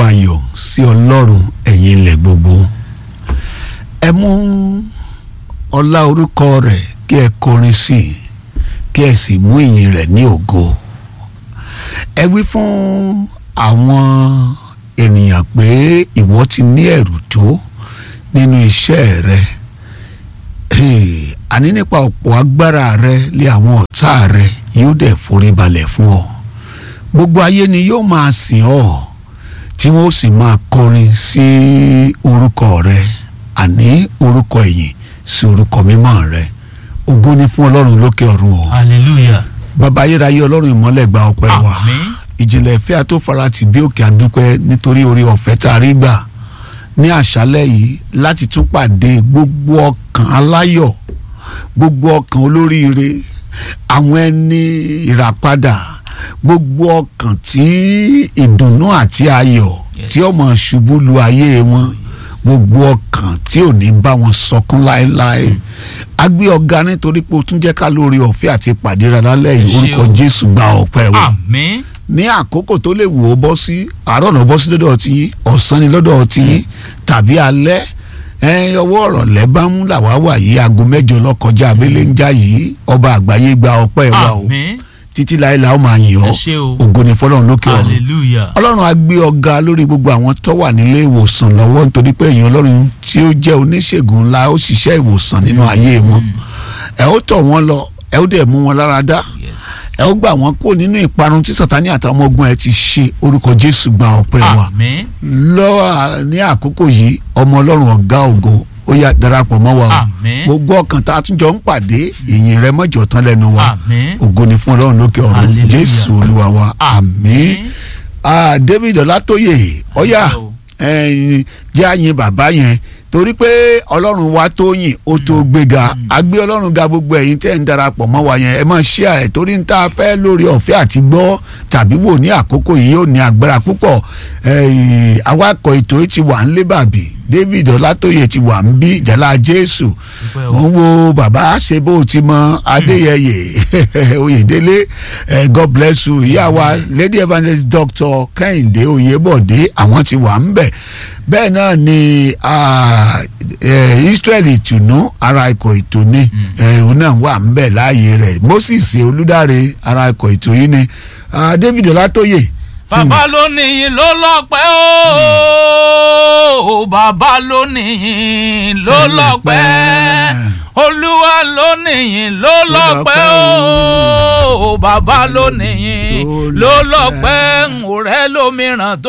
ayọ̀ sí ọlọ́run ẹ̀yin ilẹ̀ gbogbo ẹ mú ọlá orúkọ rẹ̀ kí ẹ kọrin sí i kí ẹ sì mú ìyìn rẹ̀ ní ògo ẹ wí fún àwọn ènìyàn pé ìwọ ti ní ẹ̀rù tó nínú iṣẹ́ rẹ àní nípa ọ̀pọ̀ agbára rẹ lé àwọn ọ̀tá rẹ yóò dẹ̀ forí balẹ̀ fún ọ gbogbo ayé ni yóò máa sìn ọ́ tí wọ́n sì máa kọrin sí orúkọ rẹ àní orúkọ ẹ̀yìn sí orúkọ mímọ́ rẹ ògo ni fún ọlọ́run lókè ọ̀run o hallelujah bàbá ayérayé ọlọ́run ìmọ́lẹ̀ gba ọpẹ́ wa àmín ìjìnlẹ̀ ìfẹ́ àtòfarati bí òkè àdúpẹ́ nítorí orí ọ̀fẹ́ tá a rí gbà ní àṣálẹ́ yìí láti tún pàdé gbogbo ọkàn aláyọ̀ gbogbo ọkàn olóríire àwọn ẹni ìràpadà gbogbo ọkàn tí ìdùnnú àti ayọ̀ Yes. tí ó máa ṣubú lu ayé wọn gbogbo ọkàn tí ò ní bá wọn sọkún láéláé a gbé ọ̀gá nítorí pé o tún jẹ́ ká lórí ọ̀fẹ́ àti pàdé rẹ lálẹ́ yìí Ẹ ṣé orúkọ o. Jésù gba ọpẹ́ wa àmín ní àkókò tó lè wò ó bọ́ sí àárọ̀ náà bọ́ sí lọ́dọ̀ ti yín ọ̀sán ni lọ́dọ̀ ti yín tàbí alẹ́ ẹ ọwọ́ ọ̀rọ̀ lẹ́bàámú làwa wà yìí aago mẹ́jọ lọ́kọjá abẹ́lé ń já yìí ọba àgbáyé gba ọpẹ́ wa o àmín títí láé la ó máa yìn ẹ ọ́ ṣé o ògo ni fọlọ́run lókè ọ̀run hallelujah ọlọ́run á gbé ọ̀gá lórí gbogbo àwọn tó wà nílé ìwòsàn lọ́wọ́ nítorí pé èèyàn ọlọ́run tí ó jẹ́ oníṣègùn ńlá ó ṣiṣẹ́ ìwòsàn nínú ayé wọn ẹ ó tọ̀ wọ́n lọ ẹ ó dẹ̀ mú wọn lára dá yes ẹ ó gbà wọ́n kúrò nínú ìparun tí sàtánì àtàwọn ọmọ ogun ẹ ti ṣe orúkọ jésù gba ọpẹ́ wa àmín lọ́wọ́ ní àkókò yìí ọmọ ọlọ́run ọ̀gá ògo ó yá darapọ̀ mọ́ wa o àmín gbogbo ọkàn tá a tún jọ ń pàdé ìyìn rẹ mọ́jọ tán lẹ́nu wa àmín ògo ni fún ọlọ́run lókè ọ̀run Hallelujah. jésù olúwa wa àmín ah david ọlátóyè ọyà Àmín o. ẹ̀yin jẹ́ àyìn bàbá yẹn torí pé ọlọ́run wa tó yìn ó tó gbéga agbé ọlọ́run ga gbogbo ẹ̀yin tẹ́ ń darapọ̀ mọ́ wa yẹn ẹ máa ṣí àrẹ torí ń tá a fẹ́ lórí ọ̀fẹ́ àti gbọ́ tàbí wò ní àkókò yìí ó ní agbára púpọ̀ ẹ̀yin awakọ̀ ètò yìí ti wà ń lé bàbí david ọlátóyè ti wà ń bí ìjàlá jésù Dúpẹ́ o. mo ń wo bàbá ṣe bó ti mọ adéyẹyẹ oyèdélé eh, god bless you ìyá wa lady evangelist doctor kẹ́hìndé oyèbọ̀dé àwọn ti wà ń bẹ̀ bẹ́ẹ̀ náà ni ah, eh, israel ìtùnú ara ikọ̀ ètò ni eh, òun náà wà ń bẹ̀ láàyè rẹ̀ moses olùdarí ara ikọ̀ ètò yìí ni ah, david ọlátóyè bàbá ló níyìn ló lọ́pẹ́ o bàbá ló níyìn ló lọ́pẹ́ olúwa ló níyìn ló lọ́pẹ́ o bàbá ló níyìn ló lọ́pẹ́ òrẹ́ lómìíràn tó.